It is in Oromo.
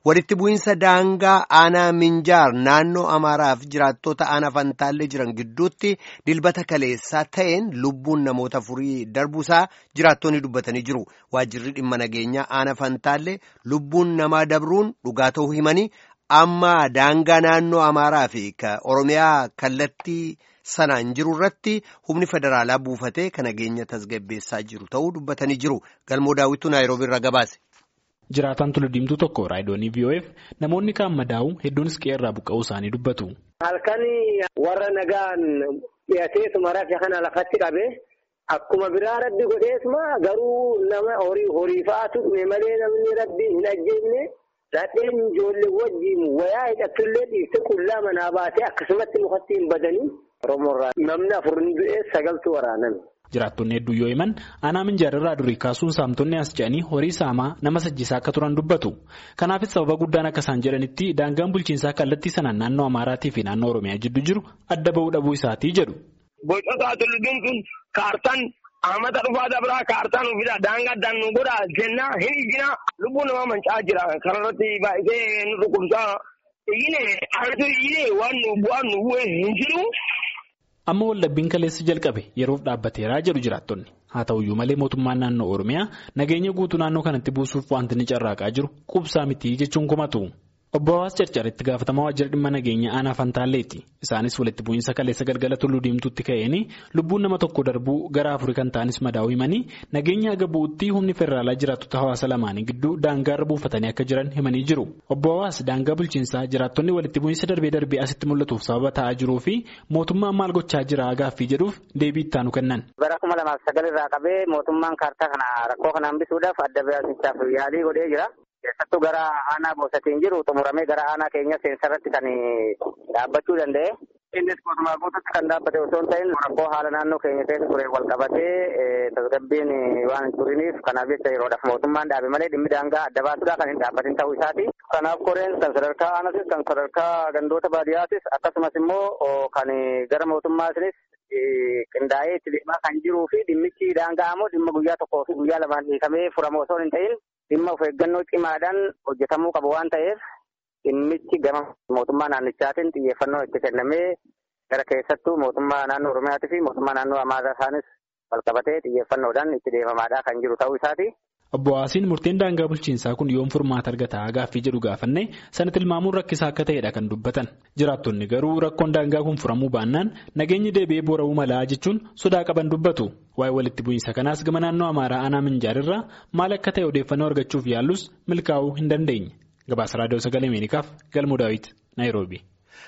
Walitti bu'iinsa daangaa aanaa Minjaar naannoo Amaaraaf jiraattota aanaa Fantaallee jiran gidduutti dilbata kaleessaa ta'een lubbuun namoota afurii darbuusaa jiraattonni dubbatanii jiru. Waajjirri dhimma nageenyaa aanaa Fantaallee lubbuun namaa dabruun dhugaa ta'uu himanii amma daangaa naannoo Amaaraa fi Oromiyaa kallattii sanaan jiru irratti humni federaalaa buufatee kan nageenya tasgabbeessaa jiru ta'uu dubbatanii jiru. Galmoo daawwituu Naayiroobii irraa gabaase. Jiraataan tulluudimtuu tokko raayidoonii VOF namoonni kaan madaa'u hedduunis qe'ee buqqa'uu isaanii dubbatu. Halkan warra nagaan dhiyateetuma rafe kana lafatti qabe akkuma biraa rabbi godheesuma garuu nama horii horii fa'aatu dhume malee namni rabbi hin ajjeefne radheen ijoollee wajjin wayaa hidhattullee dhiifte qullaa manaa baatee akkasumatti mukatti hin badanii Oromoorraa namni afur ni du'ee sagaltu waraaname. Jiraattonni hedduu yoo himan aanaa minjaarraa durii kaasuun saamtonni as ce'anii horii saamaa nama sajjisaa akka turan dubbatu. Kanaafis sababa guddaan akka isaan jedhanitti daangaan bulchiinsaa kallattii sanaan naannoo Amaaraatii fi naannoo Oromiyaa jidduu jiru adda bahuu dhabuu isaatii jedhu. Bocotaa tulluudhuun kaartaan Ahmada dhufaa dabraa kaartaan ofidha daangaa addaan nu godha jennaa hin ijjinaa lubbuu namaa manca'aa jira kanarratti baay'isee nu dhukkubsaa iyyine aantu iyyine waan nu bu'aan nu bu'e hin jiru. Amma waldhabbiin kaleessa jalqabe yeroof dhaabbateeraa jedhu jiraattonni haa ta'uyyuu malee mootummaan naannoo Oromiyaa nageenya guutuu naannoo kanatti buusuuf wanti inni carraaqaa jiru qubsaa miti jechuun komatu. Obbo Hawaas Carcaritti gaafatamaa waajjira dhimma nageenya aanaa Fantaalleeti. Isaanis walitti bu'iinsa kaleessa galgala tulluu diimtuutti ka'een lubbuun nama tokko darbuu gara afurii kan ta'anis madaa'uu himanii nageenya aga bu'uutti humni federaalaa jiraattota hawaasa lamaanii gidduu daangaarra buufatanii akka jiran himanii jiru. Obbo Hawaas daangaa bulchiinsaa jiraattonni walitti bu'iinsa darbee darbee asitti mul'atuuf sababa ta'aa jiruu fi mootummaan maal gochaa jira gaaffii jedhuuf deebii ittaanu kennan. Bara kuma lamaaf sagal irraa qabee mootummaan kaartaa kana rakkoo kana hambisuudhaaf adda baasichaaf yaalii godhee jira. Keessattuu gara aanaa boosatiin jiru xumuramee gara aanaa keenya seensarratti kan dhaabbachuu danda'e. Innis guutumaa guututti kan dhaabbate osoo hin ta'in rakkoo haala naannoo keenya keessa ture wal qabatee tasgabbiin waan hin turiniif kanaaf jecha yeroodhaaf mootummaan dhaabe malee dhimmi daangaa adda baasuudhaa kan hin dhaabbatin ta'uu isaati. Kanaaf koreen kan sadarkaa aanaatis kan sadarkaa gandoota baadiyyaattis akkasumas immoo kan gara mootummaatinis qindaa'ee itti deemaa kan jiruu fi dhimmichi daangaa immoo dhimma guyyaa tokkoo fi guyyaa lamaan hiikamee furamu osoo hin ta'in dhimma of eeggannoo cimaadhaan hojjetamuu qabu waan ta'eef dhimmichi gama mootummaa naannichaatiin xiyyeeffannoo itti kennamee gara keessattuu mootummaa naannoo Oromiyaatii fi mootummaa naannoo Amaaraa isaanis walqabatee xiyyeeffannoodhaan itti deemamaadhaa kan jiru ta'uu isaati. Obbo Hawaasiin murteen daangaa bulchiinsaa kun yoom furmaata argataa gaaffii jedhu gaafanne sana tilmaamuun rakkisaa akka ta'edha kan dubbatan. Jiraattonni garuu rakkoon daangaa kun furamuu baannaan nageenyi deebi'ee boora'uu malaa jechuun sodaa qaban dubbatu. Waa'ee walitti bu'iinsa kanaas gama naannoo Amaaraa aanaa Minjaarirraa maal akka ta'e odeeffannoo argachuuf yaallus milkaa'uu hin dandeenye. Gabaasa Raadiyoo Sagalee Ameerikaaf Galmoo Daawit, Naayiroobii.